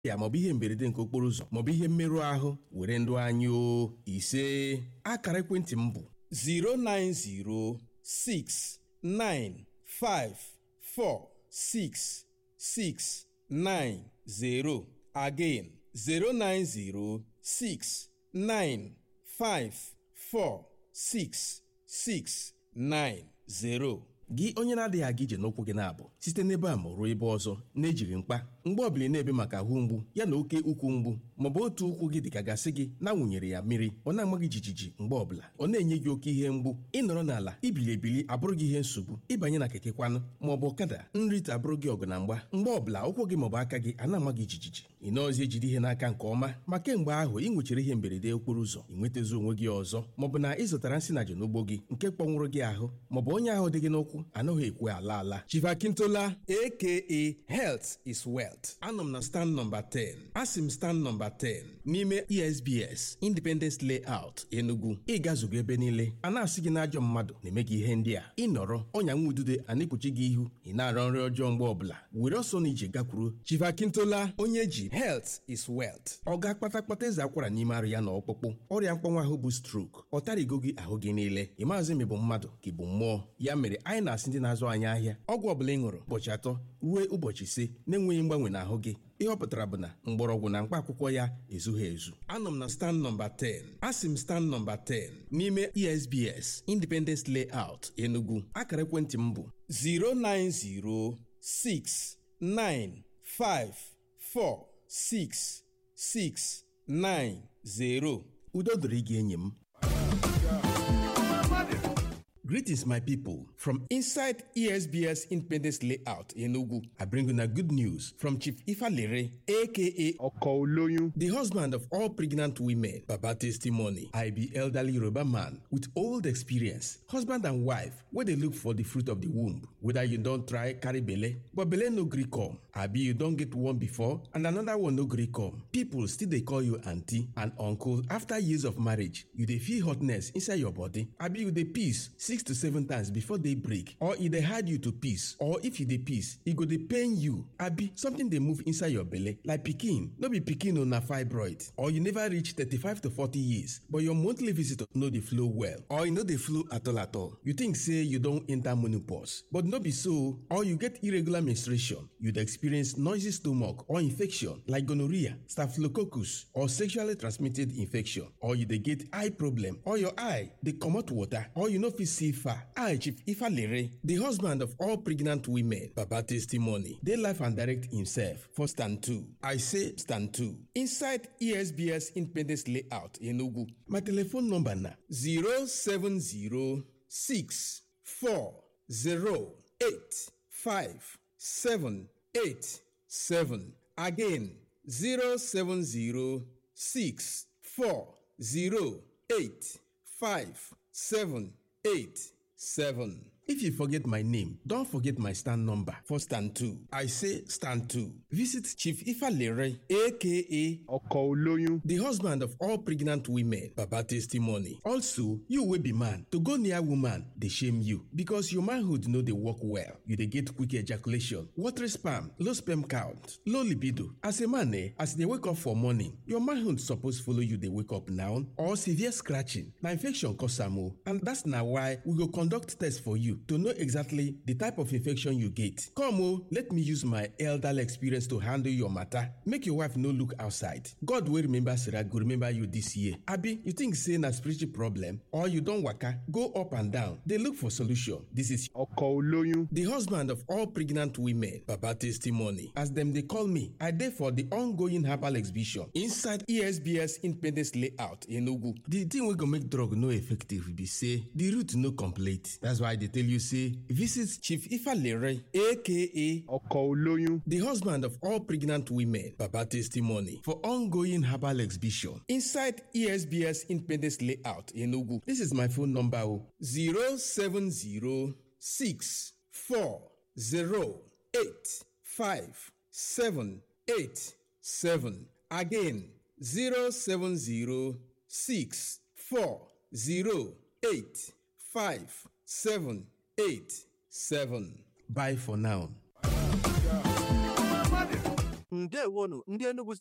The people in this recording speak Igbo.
ya maọbụ ihe mberede nke okporo ụzọ maọbụ ihe mmerụ ahụ were ndụ anyị o ise akara ekwentị m bụ 09069546690 again 09069546690 gị onye na-adịghị aga ije n'ụkwụ gị na-abụ site n'ebe a ma ruo ebe ọzọ na-ejighị mkpa mgbe ọbụla na-ebe maka ahụ mgbu ya na oke ukwu mgbu maọbụ otu ụkwụ gị dịka gasị gị na-awụnyere ya mmiri ọ na-ama gị jijiji mgbe ọbụla ọ na-enye gị oke ihe mgbu ịnọrọ n'ala ibili ebili abụrụ gị ihe nsogbu ịbanye na keke kwanụ maọbụ ọkada nrite abụrụ gị ọgụ na mgba mgbe ọbụla ụkwụ gị maọbụ aka gị a na-ama gị jijiji ị nọọzi ejide ihe n'aka nke ọma ma kemgbe ahụ ị nwechara ihe mberede okporo ụzọ ị nwetazi onwe gị ọzọ maọbụ na ị zụtara nsị na n'ugbo gị nke kpọnwụrụ gị ahụ maọbụ onye ahụ dị gị n'ụkwụ anaghị ekwe ala ala chivakintola aka health is wealth anọ m na stand nọmba 10 asị m stand nọmba 10 n'ime esbs independence layout enugu ịgazugo ebe niile a na-asị gị n'ajọ mmadụ na-eme gị ihe ndị a ịnọrọ ọnya nwa udude a na-ekpuchi gị ihu ị na-arọ nri ọjọọ mgbe ọbụla were ọsọ na ije gakwuru chivakintola onye ji health is wealth ọ ga-akpata kpata eze akwara n'ime arụ ya na ọkpụkpụ ọrịa mkpọnwa ahụ bụ strok ọ tarigo gị ahụ gị niile ị maazị ma ị bụ mmadụ ka ị bụ mmụọ ya mere anyị na-asị ndị na-azụ anyị ahịa ọgwụ ọbụla ị ṅụrụ ụbọchị atọ ruo ụbọchị ise na-enweghị mgbanwe n'ahụ gị ihe ọ pụtara bụ na mgbọrọgwụ na mkpa akwụkwọ ya ezughị ezu anọ m na stand nọmba 10 asị m stand nọmba 10 n'ime esbs independence layout enugu akara ekwentị m bụ 09069546690 udo dịrị gị enyi m Greetings, my people. From inside ESBS Independence Layout in Ogu, I bring you a good news from Chief Ifalere, aka ọkọ olóyún the husband of all pregnant women. Baba testimony. I be elderly Yoruba man with old experience, husband and wife, where they look for the fruit of the womb. Whether you don't try carry belle, but belle no gree come. Abi you don't get one before and another one no gree come. People still they call you auntie and uncle after years of marriage. You dey feel hotness inside your body. Abi you dey piss six to seven times before day break or e dey hard you to piss or if you dey piss e go dey pain you abi something dey move inside your belle like pikin no be pikin o na fibroid or you never reach thirty-five to forty years but your monthly visitor no dey flow well or e no dey flow at all at all you think say you don enter menopause but no be so or you get irregular menstruation you dey experience noisy stomach or infection like gonorrhea staphylococcus or sexually transmitted infection or you dey get eye problem or your eye dey comot water or you no fit see far i chief ifalere the husband of all pregnant women baba testimony dey life and direct himself for stand two i say stand two inside esbs independence layout enugu my telephone number na zero seven zero six four zero eight five seven eight seven again zero seven zero six four zero eight five seven eight seven. If you forget my name, don't forget my stand number for stand two. I say stand two. Visit Chief Ifalere, aka ọkọ olóyún the husband of all pregnant women. Baba testimony. Also, you will be man. To go near woman, they shame you because your manhood know they work well. You they get quick ejaculation, watery sperm, low sperm count, low libido. As a man, eh, as they wake up for morning, your manhood suppose follow you. They wake up now or severe scratching. Now infection cause am o, and that's now why we go conduct test for you to know exactly the type of infection you get. Come o, let me use my elderly experience to handle your matter. Make your wife no look outside. God will remember Sarah go remember you this year. Abi, you think say na spiritual problem or you don waka go up and down dey look for solution. This is ọkọ olóyún the husband of all pregnant women baba testimony as dem dey call me i dey for the ongoing herbal exhibition inside esbs independence layout enugu the thing wey go make drug no effective be say the root no complete that's why i dey tell you say visit chief ifalere aka ọkọ olóyún the husband of all pregnant women baba testimony for ongoing herbal exhibition inside esbs independence layout enugu this is my phone number o zero seven zero six four zero eight five seven eight seven again zero seven zero six four zero eight five seven eight seven bye for now. ndewonu ndị Enugu